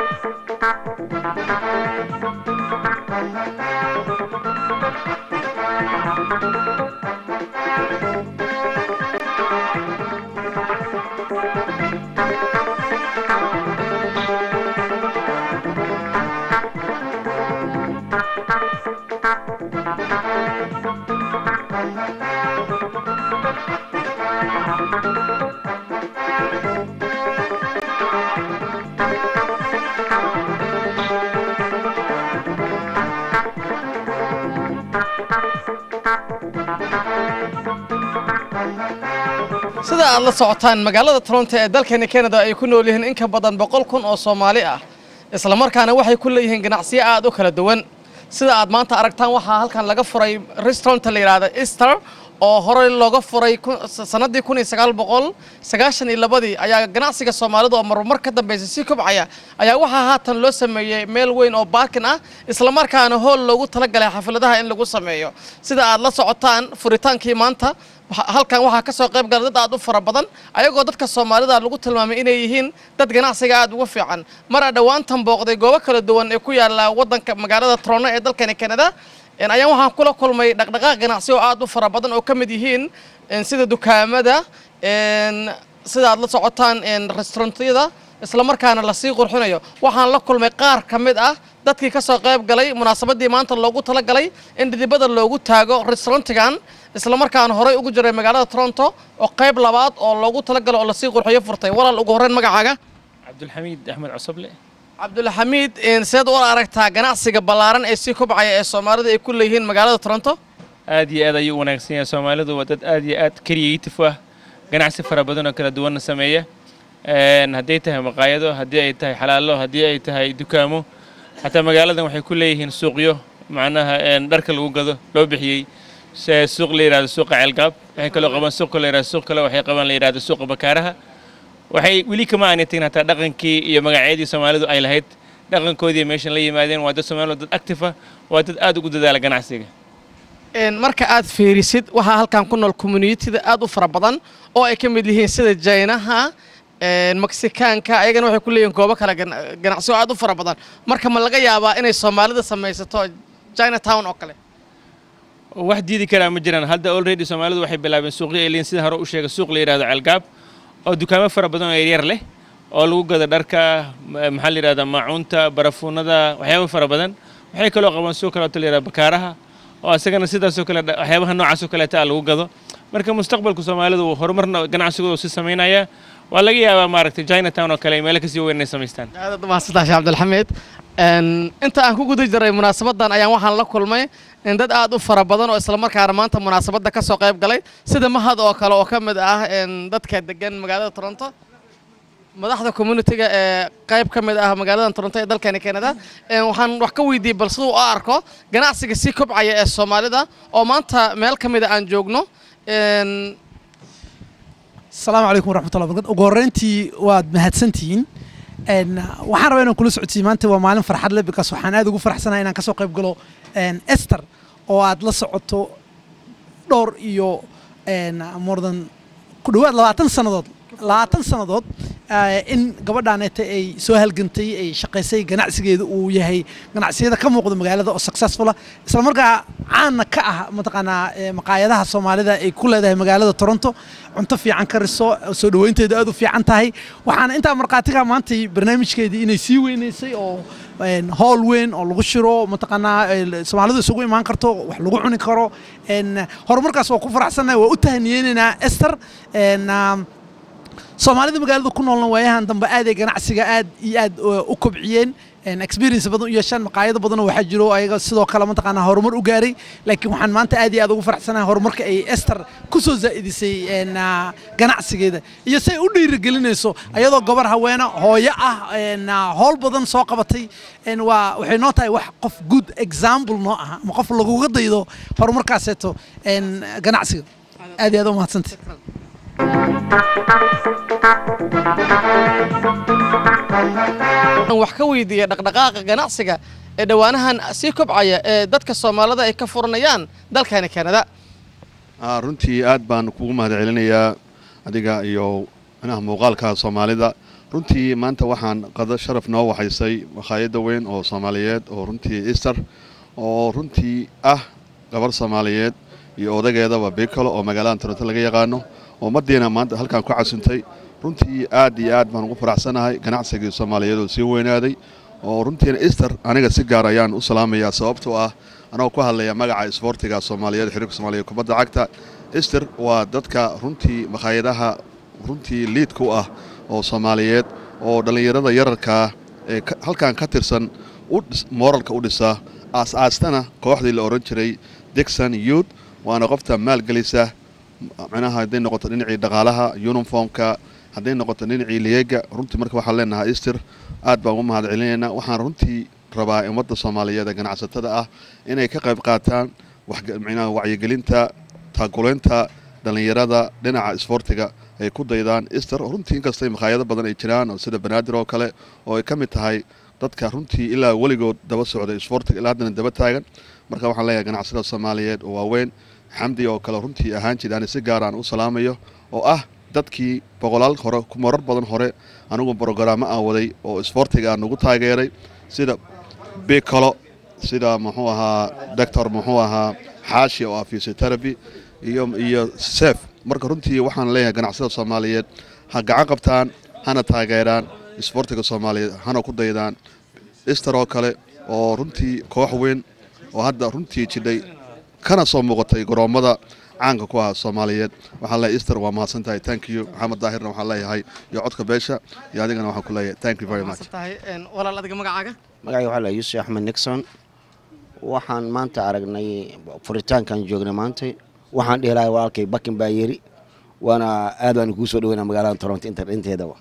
sida aad la socotaan magaalada toronto ee dalkeeni canada ay ku nool yihiin in ka badan boqol kun oo soomaali ah islamarkaana waxay ku leeyihiin ganacsiyo aad u kala duwan sida aad maanta aragtaan waxaa halkan laga furay restauranta la yidhaahda easter oo horey looga furay sannaddii kun iyo sagaal boqol sagaashan iyo labadii ayaa ganacsiga soomaalida oo marmar ka dambaysa sii kobcaya ayaa waxaa haatan loo sameeyey meel weyn oo baakin ah islamarkaana hool loogu talagalay xafladaha in lagu sameeyo sida aad la socotaan furitaankii maanta halkan waxaa ka soo qayb gala dad aad u fara badan ayagoo dadka soomaalida lagu tilmaamay inay yihiin dad ganacsiga aad uga fiican mara dhowaantan booqday goobo kala duwan ee ku yaala wadanka magaalada toronto ee dalkani canada ayaan waxaan kula kulmay dhaqdhaqaaq ganacsi oo aad u fara badan oo ka mid yihiin sida dukaamada sida aad la socotaan restaurantyada islamarkaana lasii qurxinayo waxaan la kulmay qaar ka mid ah dadkii ka soo qayb galay munaasabadii maanta loogu talagalay in dhidibada loogu taago restaurantigan islamarkaana horey ugu jiray magaalada toronto oo qayb labaad oo loogu talagalo oo lasii qurxiyo furtay walaal ugu horreyn magacaaga cabdulxamiid axmed cosoble cabdulxamiid seed u aragtaa ganacsiga ballaaran ee sii kobcaya ee soomaalida ay ku leeyihiin magaalada toronto aad iyo aad ayuu u wanaagsan yahay soomaalidu waa dad aad iyo aad creative ah ganacsi fara badan oo kala duwanna sameeya hadday tahay maqaayado haddii ay tahay xalaalo haddii ay tahay dukaamo xataa magaaladan waxay ku leeyihiin suuqyo macnaha dharka lagu gado loo bixiyey suuq la yidhahdo suuqa ceelgaab waxay kaloo qabaan suuq la yidhahdo suuq kale waxay qabaan la yidhahdo suuqa bakaaraha waxay weli kama aanay tagin hataa dhaqankii iyo magacyadii soomaalidu ay lahayd dhaqankoodii meeshan la yimaadeen waa dad soomaalidu dad active ah waa dad aad ugu dadaala ganacsiga marka aad fiirisid waxaa halkan ku nool communitida aad u fara badan oo ay ka mid yihiin sida jaynaha meksikaanka ayagana waxay ku leeyihiin goobo kale ganacsi oo aad u fara badan marka ma laga yaabaa inay soomaalida samaysato chinatown oo kale wax diidi karaa ma jiraan hadda already soomaalidu waxay bilaabeen suuqyo ay leeyihin sida hore u sheegay suuq la yidhahdo ceelgaab oo dukaamo fara badan oo yaryar leh oo lagu gado dharka maxaa la yidhahdaa maacuunta barafuunada waxyaaba fara badan waxay kaloo qabaan suuq kaleeto la yidhahdo bakaaraha oo isagana sidaasoo kale waxyaabaha noocaasoo kaleeta ah lagu gado marka mustaqbalka soomaalidu horumarna ganacsigooda si samaynaya waa laga yaabaa maaragtay chinatown oo kale meelo kasii weyn inay samaystaan aad mahadsantahay sheekh cabdilxamiid inta aan ku guda jiray munaasabadan ayaan waxaan la kulmay dad aad u fara badan oo islamarkaana maanta munaasabadda ka soo qayb galay sida mahad oo kale oo ka mid ah dadka degan magaalada toronto madaxda communitiga ee qayb ka mid ah magaalada toronto ee dalkeeni canada waxaan wax ka weydiiyey bal siduu u arko ganacsiga sii kobcaya ee soomaalida oo maanta meel ka mid a aan joogno asalaamu calaykum waraxmatullah barkad ugu horreyntii waad mahadsantihiin waxaan rabaa inaan kula socodsiiyo maanta waa maalin farxad leh bikaas waxaan aad ugu faraxsanahay inaan kasoo qayb galo ester oo aad la socoto dhowr iyo mordan ku dhowaad labaatan sannadood labaatan sannadood in gabadhaaneeta ay soo halgantay ay shaqaysay ganacsigeeda uu yahay ganacsiyada ka muuqda magaalada oo successfula isla markaa caana ka ah mataqaanaa maqaayadaha soomaalida ay ku leedahay magaalada toronto cunto fiican kariso soo dhoweynteedu aad u fiican tahay waxaana intaa markhaatiga maantay barnaamijkeedii inay sii weynaysay oo howl weyn oo lagu shiro mataqaanaa soomaalidu isugu imaan karto wax lagu cuni karo horumarkaas waa ku faraxsannahay waa u tahaniyeynaynaa ester soomaalida magaalada ku noolna waayahan dambe aad ay ganacsiga aad iyo aad u kobciyeen experience badan u yeeshaan maqaayado badanoo waxaa jiro ayaga sidoo kale mataqaanaa horumar u gaaray laakiin waxaan maanta aad iyo aad ugu faraxsanahay horumarka ay ester ku soo zaa'idisay ganacsigeeda iyo say u dhiirigelinayso ayadoo gabar haweena hooyo ah howl badan soo qabatay waa waxay noo tahay wax qof good example noo aha ama qof laguga daydo horumarkaaseeto ganacsiga aad iyo aad u mahadsantay wax ka weydiiya dhaqdhaqaaqa ganacsiga ee dhowaanahan sii kobcaya ee dadka soomaalida ay ka furanayaan dalkani kanada runtii aad baan kugu mahad celinayaa adiga iyo manaha muuqaalka soomaalida runtii maanta waxaan qado sharaf noo waxaysay makhaayadda weyn oo soomaaliyeed oo runtii easter oo runtii ah gabar soomaaliyeed iyo odageedaba bikalo oo magaalada toronto laga yaqaano oo ummaddiina maanta halkaan ku casuntay runtii aad iyo aad baan ugu faraxsanahay ganacsigii soomaaliyeed oo sii weynaaday oo runtiina easter aniga si gaar ayaan u salaamayaa sababtoo ah anagoo ku hadlaya magaca isboortiga soomaaliyeed xiriirka soomaaliyeed kubadda cagta easter waa dadka runtii makhaayadaha runtii liidka u ah oo soomaaliyeed oo dhallinyarada yararkaa ee halkan ka tirsan mooralka u dhisa aas-aastana kooxdii la odhan jiray dixon youth waana qofta maalgelisa micnaha hadday noqoto dhinacii dhaqaalaha uniformka hadday noqoto dhinacii liyeega runtii marka waxaan leenahay easter aad baan ugu mahad celinaynaa waxaan runtii rabaa ummadda soomaaliyeed ee ganacsatada ah inay ka qayb qaataan micnaha wacyigelinta taakulaynta dhallinyarada dhinaca isboortiga ay ku daydaan easter runtii inkastay makhaayado badan ay jiraan oo sida banaadir oo kale oo ay ka mid tahay dadka runtii ilaa weligood daba socday isboortiga ilaa haddana daba taagan marka waxaan leeyahay ganacsada soomaaliyeed oo waaweyn xamdi oo kale runtii ahaan jir ani si gaar aan u salaamayo oo ah dadkii boqolaal hore marar badan hore anigu brogaraamo aan waday oo isboortiga aan nagu taageeray sida bicolo sida muxuu ahaa doctor muxuu ahaa xaashi oo ah physiotherapy iyo iyo sef marka runtii waxaan leeyahay ganacsada soomaaliyeed ha gacan qabtaan hana taageeraan isboortiga soomaaliyeed hana ku daydaan easter oo kale oo runtii koox weyn oo hadda runtii jidhay kana soo muuqatay garoommada caanka ku ah soomaaliyeed waxaan leeyahay easter waa mahadsan tahay thank you maxamed daahirna waxaan leeyahay iyo codka beesha iyo adigana waxaan ku leeyahay thank you very much walaal adiga magacaaga magacay waxaa lahaa yuusuf axmed nixon waxaan maanta aragnay furitaankan joognay maanta waxaan dhihi lahay walaalkay bakin baa yeri waana aad baan kuu soo dhaweynaa magaalada toronto inteedaba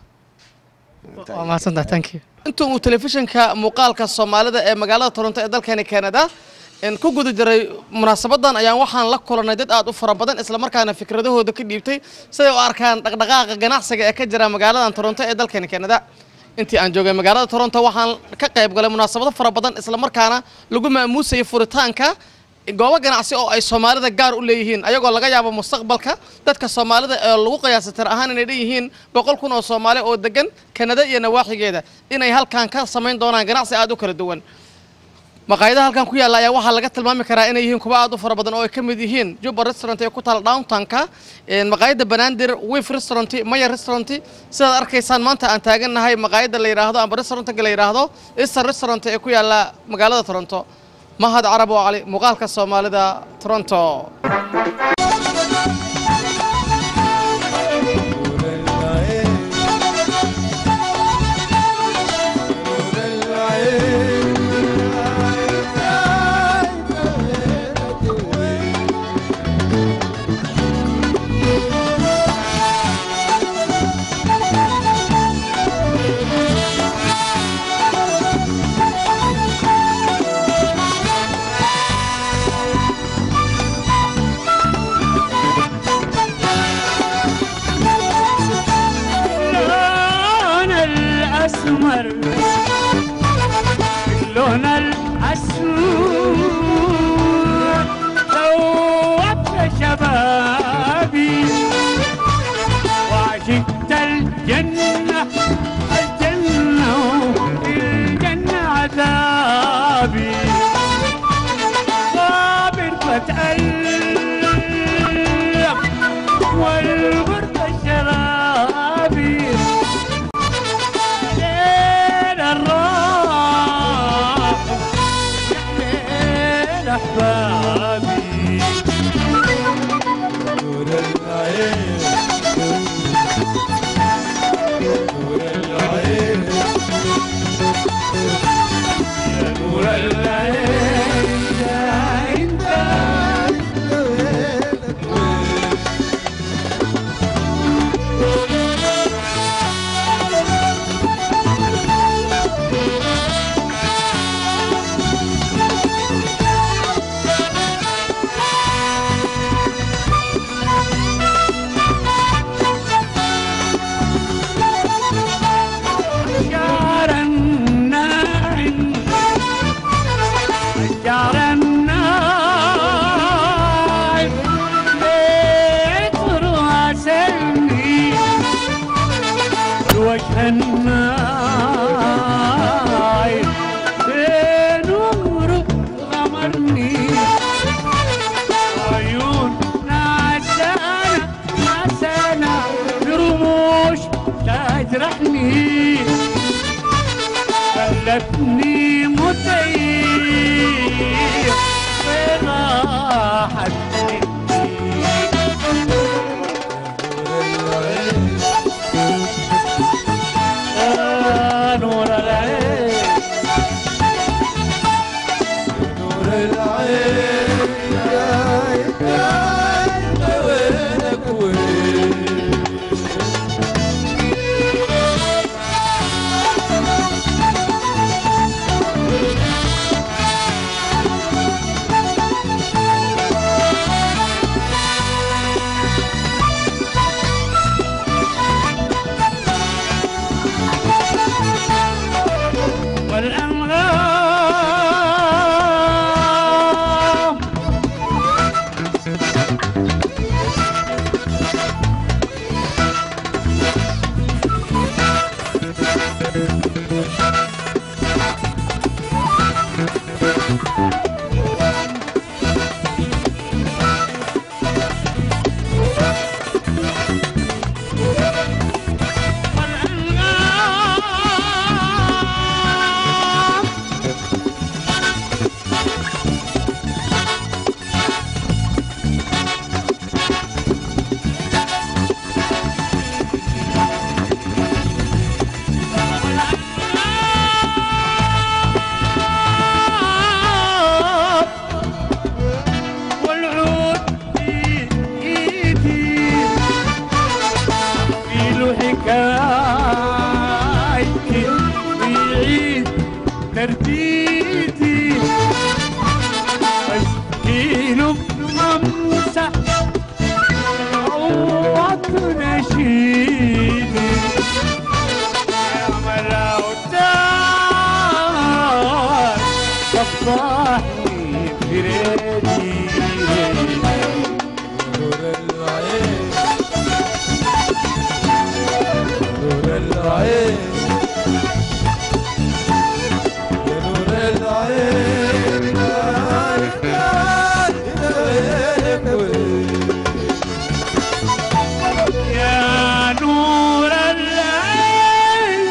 waa mahadsantahay thank you inta uu telefishinka muuqaalka soomaalida ee magaalada toronto ee dalkeeni canada ku guda jiray munaasabadan ayaan waxaan la kulanay dad aad u fara badan islamarkaana fikradahooda ka dhiibtay siday u arkaan dhaqdhaqaaqa ganacsiga ee ka jira magaaladan toronto ee dalkeeni canada intii aan joogay magaalada toronto waxaan ka qayb galay munaasabado fara badan islamarkaana lagu maamuusayay furitaanka goobo ganacsi oo ay soomaalida gaar u leeyihiin ayagoo laga yaabo mustaqbalka dadka soomaalida ee lagu qiyaasa tir ahaan inay dhanyihiin boqol kun oo soomaali oo degan kanada iyo nawaaxigeeda inay halkan ka samayn doonaan ganacsi aad u kala duwan maqaayadaha halkan ku yaalla ayaa waxaa laga tilmaami karaa inay yihiin kuwa aad u fara badan oo ay ka mid yihiin juba restaurant ee ku taala downtownka maqaayadda banaadir wif restaurant maya restaurant sidaad arkaysaan maanta aan taagannahay maqaayadda la yidhaahdo amba restaurantka la yidhaahdo easter restaurant ee ku yaalla magaalada toronto mahad carab oo cali muuqaalka soomaalida toronto اللون الأسمر اللون الأسمر ذوبت شبابي وعشقت الجنة الجنة الجنة عذابي صابر بتألم والغربة شرابي ليل الراح ليل أحبابي نور العين نور العين يا نور العين يا إنت خلتني مطير وراحت نور العين نور العين وينك وين والأنغام والأنغام والعود في ايدي في له حكايتي ويعيد ترديدي اشكيله بخمسة عوض نشيدي يا ملاوتار صفحني بريدي نور العين نور العين يا نور العين يا نور العين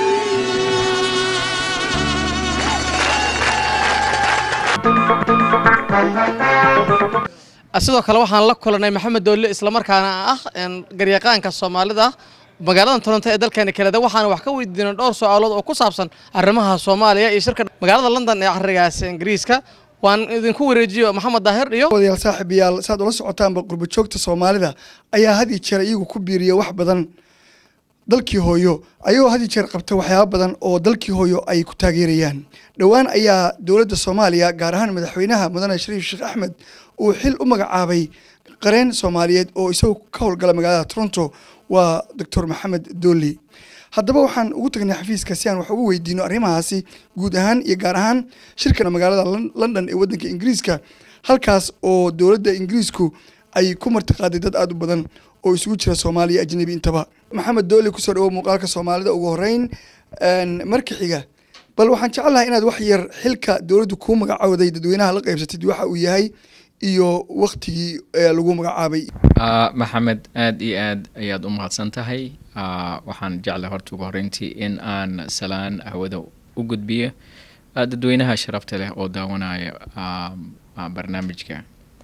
sidoo kale waxaan la kulanay maxamed doolle islamarkaana ah een, garyaqaanka soomaalida magaalada toronto ee dalkeena kanada waxaana wax ka weydiinay dhowr su-aalood oo ku saabsan arrimaha soomaaliya iyo shirka magaalada london ee carigaas ingiriiska waan idinku wareejiyo maxamed daahir iyo wadayaal saaxiibayaal saad ula socotaanba qurbo joogta soomaalida ayaa had iyo jeer iyagu ku biiriya wax badan dalkii hooyo ayagoo had iyo jeer qabta waxyaaba badan oo dalkii hooyo ay ku taageerayaan dhowaan ayaa dowladda soomaaliya gaar ahaan madaxweynaha mudane shariif sheekh axmed uu xil u magacaabay qareen soomaaliyeed oo isagoo ka howlgala magaalada toronto waa doctor maxamed dooli haddaba waxaan ugu tagnay xafiiska si aan wax ugu weydiino arrimahaasi guud ahaan iyo gaar ahaan shirkana magaalada Lon- london ee waddanka ingiriiska halkaas oo dowladda ingiriisku ay ku martiqaaday dad aad u badan oo isugu jira soomaaliya iyo ajnabi intaba maxamed dooli kusoo dhawow muuqaalka soomaalida ugu horeyn een, marka xiga bal waxaan jecelahay inaad wax yar xilka dowladdu kuu magacawday dadweynaha la qaybsatid waxa uu yahay iyo waktigii ee lagu magacaabay Ah, maxamed aad iyo aad ayaad u mahadsan tahay Ah, waxaan jeclay horta ugu horreyntii in aan salaan hawada u gudbiyo ah, dadweynaha sharafta leh oo daawanaya ah, ah, barnaamijka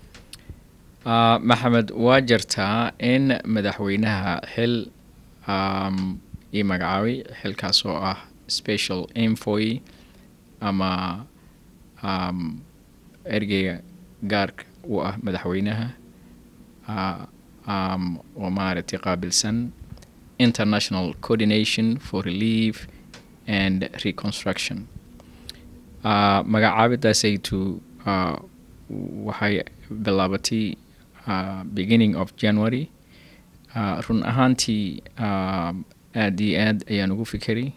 Ah, maxamed waa jirtaa in madaxweynaha xil um, ii magacaabay xilkaas oo ah special envoy ama um, ergeyga gaarka u ah madaxweynaha uh, um, oo maaragtay qaabilsan international coordination for relief and reconstruction uh, magacaabidaasaytu uh, waxay bilaabatay uh, beginning of january uh, run ahaantii um, aad iyo aad ayaan ugu fikiray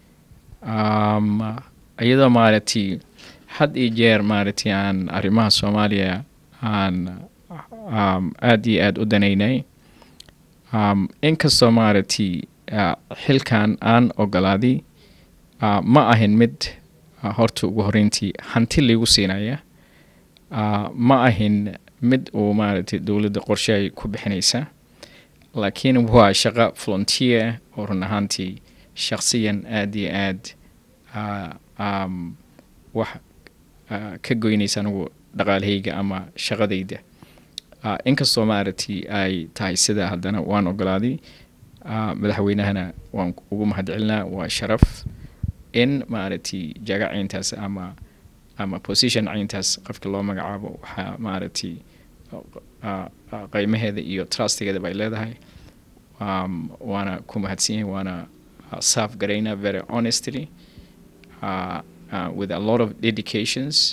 um, iyadoo maaragtay had iyo jeer maaragtay aan arrimaha soomaaliya aan um, aad iyo aad u danaynay um, inkastoo maaragtay uh, xilkan aan ogolaaday uh, ma ahin mid uh, horta ugu horreyntii hanti laygu siinaya uh, ma ahin mid uu maaragtay dowladda qorshe ay ku bixinaysa laakiin waa shaqo volunteer oo run ahaantii shakhsiyan aad iyo aad uh, um, wax uh, ka goynaysa anigu dhaqaalahayga ama shaqadayda uh, inkastoo maaragtay ay tahay sida haddana waan ogolaaday uh, madaxweynahana waan ugu mahadcelinaa waa sharaf in maaragtay jaga cayntaas ama ama position cayntaas qofka loo magacaabo waxaa maaragtay uh, uh, qiimaheeda iyo trustigeeda bay leedahay um, waana ku mahadsan yahay waana uh, serve garaynaa very honestly uh, uh, with a lot of dedications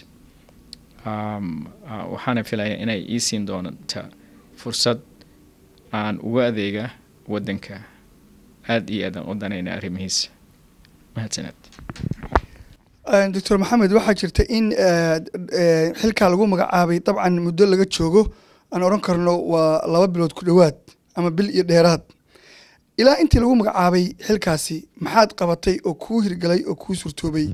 um, uh, waxaana filaya inay ii siin doonta fursad aan uga adeega waddanka aad iyo aadaan u danayna arrimihiisa mahadsaned doctor maxamed waxaa jirta in eh, eh, xilkaa lagu magacaabay dabcan muddo laga joogo aan odhan karno waa laba bilood ku dhowaad ama bil iyo dheeraad ilaa intii lagu magacaabay xilkaasi maxaad qabatay oo kuu hirgalay oo kuu surtoobay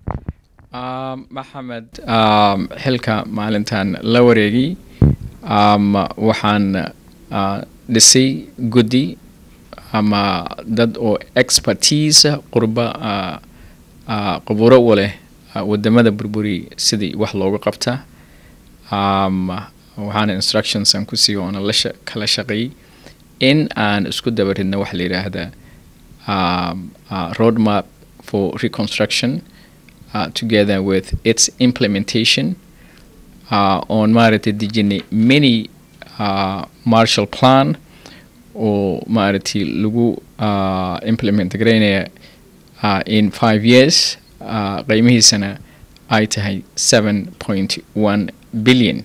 Um, maxamed um, xilka maalintan la wareegay um, waxaan uh, dhisay guddi ama dad oo expertise qurba uh, uh, quburo u leh uh, wadamada burburi sidii wax looga qabta um, waxaana instructions aan ku siiyo oona la sha- kala shaqeeyey in aan isku dabaridna waxa la yidhaahda um, uh, roadmap for reconstruction uh, together with its implementation uh, on maaragtay dejinay many uh, marshall plan oo maaragtay lagu uh, implement garaynaya uh, in five years uh, qiimihiisana ay tahay seven point one billion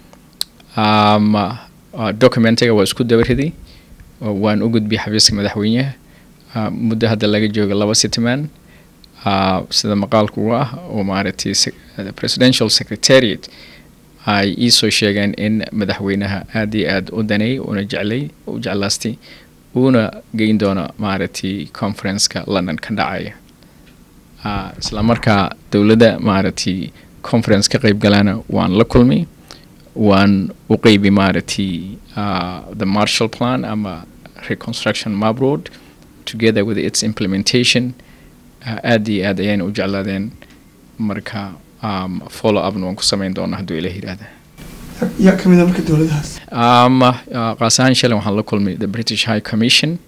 um, uh, documentiga waa isku dabariday oo waan u gudbiyay xafiiska madaxweynaha uh, muddo hadda laga jooga laba sitman uh, sida maqaalku u ah oo maaragtay sec- uh, presidential secretariat ay iisoo sheegeen in madaxweynaha aad iyo aad u daneey una jeclay u jeclaastay uuna geyn doono maaragtay conferenceka london ka dhacaya uh, isla markaa dowladda maaragtay conference ka qayb galana waan la kulmay waan u qeybi maaragtay uh, the marshall plan ama reconstruction map road together with its implementation uh, aad iyo aad ayayna u jeclaadeen marka um, follow upna waan ku samayn doonaa hadduu ilaah yidhaahda yaa ka mid a marka dowladahaas um, uh, qaas ahaan shalay waxaan la kulmay the british high commission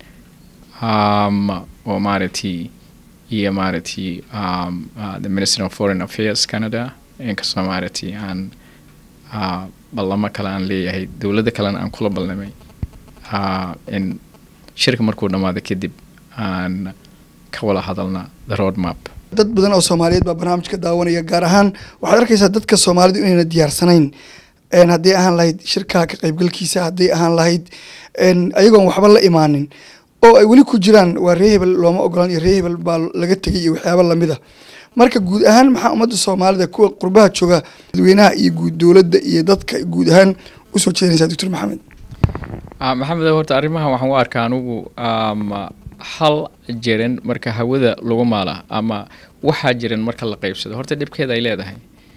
um, oo maaragtay iyo maaragtay um, uh, the minister of foreign affairs canada inkastoo maaragtay aan uh, ballamo kale aan leeyahay dowladda kalena aan kula ballamay uh, in shirka markuu dhammaado kadib aan ka wada hadalna the road map dad badan oo soomaaliyeed baa barnaamijka daawanaya gaar ahaan waxaad arkaysaa dadka soomaalidu inayna diyaarsanayn een haddii ahaan lahayd shirkaa ka qaybgalkiisa haddii ahaan lahayd een ayagoon waxba la imaanin oo ay weli ku jiraan waa ree hebel looma ogolaan iyo ree hebel baa laga tegay iyo waxyaaba lamid a marka guud ahaan maxaa ummadda soomaalida kuwa qurbaha jooga dadweynaha iyo guud dowladda iyo dadka guud ahaan usoo jeedinaysaa doctor maxamed Ah, maxamed horta arrimahan waxaan u arkaa anugu um, hal jiran marka hawada lagu maala ama waxaa jiran marka la qaybsado horta dhibkeeda ay leedahay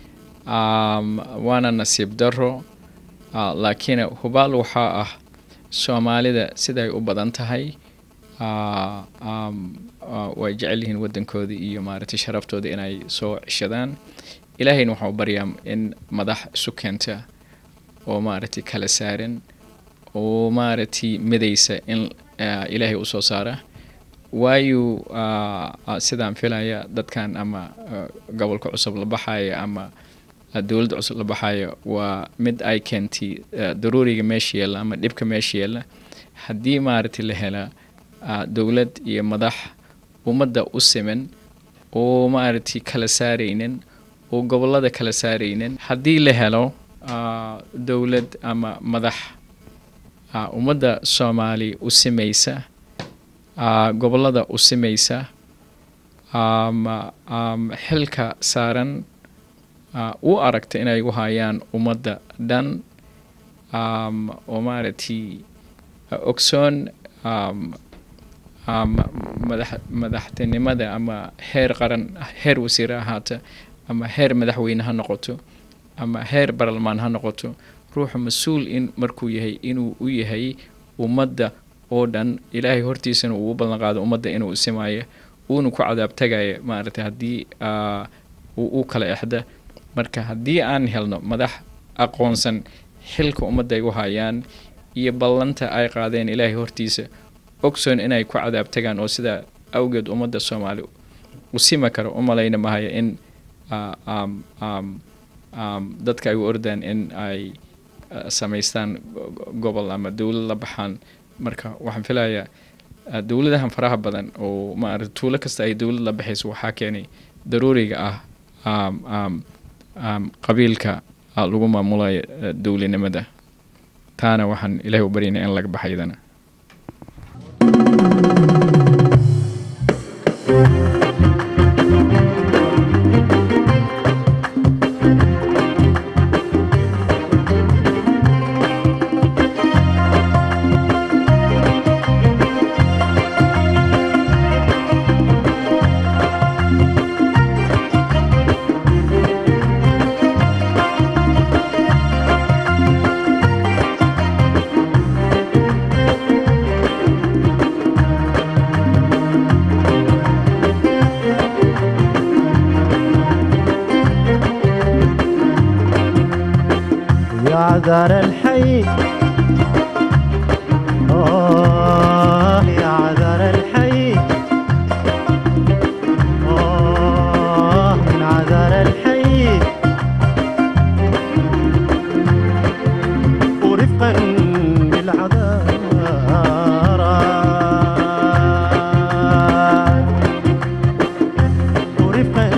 um, waana nasiib daro uh, laakiin hubaal waxaa ah soomaalida siday u badan tahay uh, um, uh, way jecel yihiin waddankooda iyo maaragtay sharaftooda inay soo ceshadaan ilaahayna waxaan u baryaa in madax isu keenta oo maaragtay kala saaran oo maaragtay midaysa in uh, ilaahay u soo saara waayo uh, uh, sidaan filaya dadkan ama uh, gobolka cusub la baxaya ama uh, dowladda cusub la baxaya waa mid ay keentay uh, daruuriga meesha yeela ama dhibka meesha yeela haddii maaragtay la hela uh, dowlad iyo madax ummadda u siman oo maaragtay kala saaraynin oo gobollada kala saaraynin haddii la helo uh, dowlad ama madax uh, ummadda soomaali u simaysa uh, gobollada u simaysa um, um, xilka saaran uh, u aragta inay u hayaan ummadda dhan um, oo maaragtay uh, ogsoon um, um, madax madaxtinimada ama heer qaran heer wasiir ahaata ama heer madaxweyne ha noqoto ama heer barlamaan ha noqoto ruuxa mas-uul in markuu yahay inuu u yahay ummadda oo dhan ilaahay hortiisana uu u ballan qaado ummadda inuu isimayo uuna ku cadaab tagaya maaragtay haddii ah, uu u kala exda marka haddii aan helno madax aqoonsan xilka ummadda ay u hayaan iyo ballanta ay qaadeen ilaahay hortiisa ogsoon inay ku cadaab tagaan oo sidaa awgeed ummadda soomaali u sima karo u malayna mahaya in ah, um, um, um, dadka ay u ordaan in ay ah, samaystaan go- go- gobol ama dowlad la baxaan marka waxaan filayaa ah, dowladahan faraha badan oo maarata tuulo kasta ay dowlad la baxayso waxaa keenay daruuriga ah um, um, um, qabiilka ah, lagu maamulayo ah, dowlinimada taana waxaan ilaahay u baryaynaa in laga baxaydana يا عذار الحي آه يا عذار الحي آه من عذار الحي ورفقا بالعذارى ورفقا